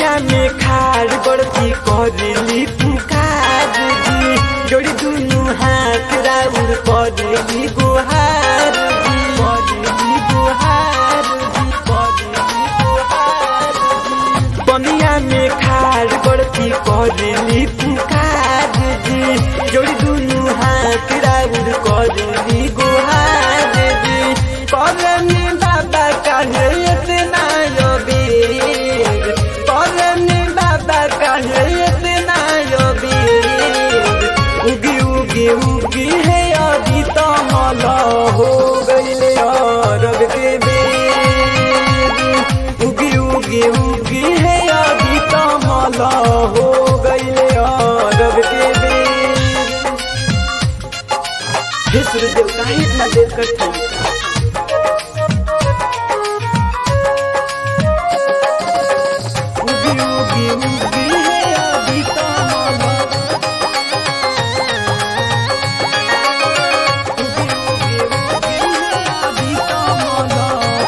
पनिया में खाड़ बड़ती करेली पुकार जी जोड़ी दुनु हाथ राउर करेली गुहार जी करेली गुहार जी करेली गुहार जी पनिया में खाड़ बड़ती करेली पुकार जी जोड़ी दुनु हाथ राउर करेली गुहार जी करनी बाबा काहे इतना योबीर करनी बाबा काहे इतना योबीर उगी उगी उगी है अभी तो मला हो गईले अरब के बेर उगी उगी उगी है अभी तो मला हो गईले अरब के बेर हे सूर्यदेव काहे इतना देर करते हैं? उगी उगी उगी है अभी तो माला उगी उगी उगी है अभी तो माला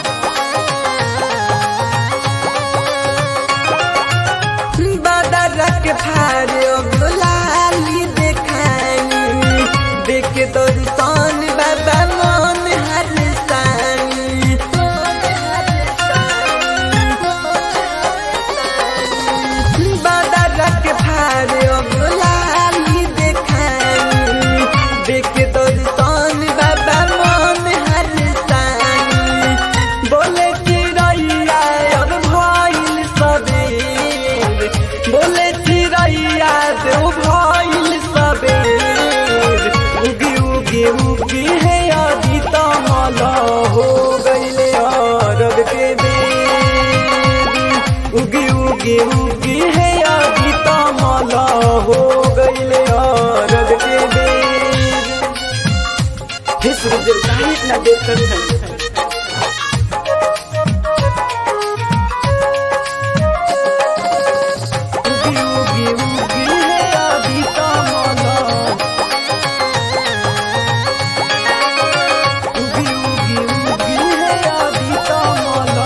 बादर के फारे गुलाली देखानी देख तो रुसान बाबा मन हर सानी बादर के फारे गुलाली देखानी देख तो रुसान बाबा मन हर सानी बोले कि रैया अब भइल सबेर बोले कि रैया देव भइल सबेर उगी उगी उगी है अभी तो मला हो गईले अरब के बेर उगी उगी उगी है अभी तो मला हो गईले अरब के बेर हे सूर्यदेव काहे इतना देर कर रहे हैं? उगी उगी उगी है अभी तो माला उगी उगी उगी है अभी तो माला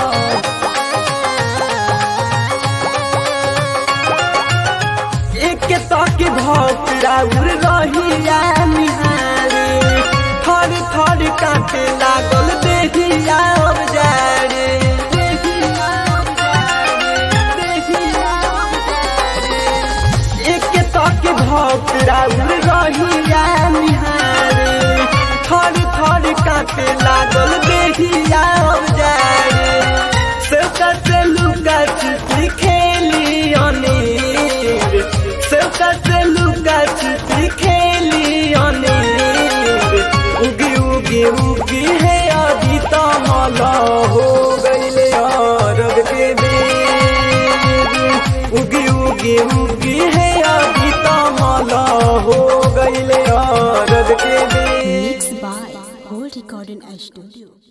एक तक भक्त राउर रहिया निहारे थर थर काटे लागल देहिया अब जारे देहिया अब जारे, देहिया अब जारे। एक तक भक्त राउर रहिया निहारे थर थर काटे लागल देहिया अब जारे सेवका से लुका छिपी खेली अनेर सेवका से लुका छिपी खेली अनेर उगी उगी उगी है अभी तो मला हो गईले अरब के बेर उगी उगी उगी है अभी तो मला हो गईले अरब के बेर Mixed by Gold Recording Studio.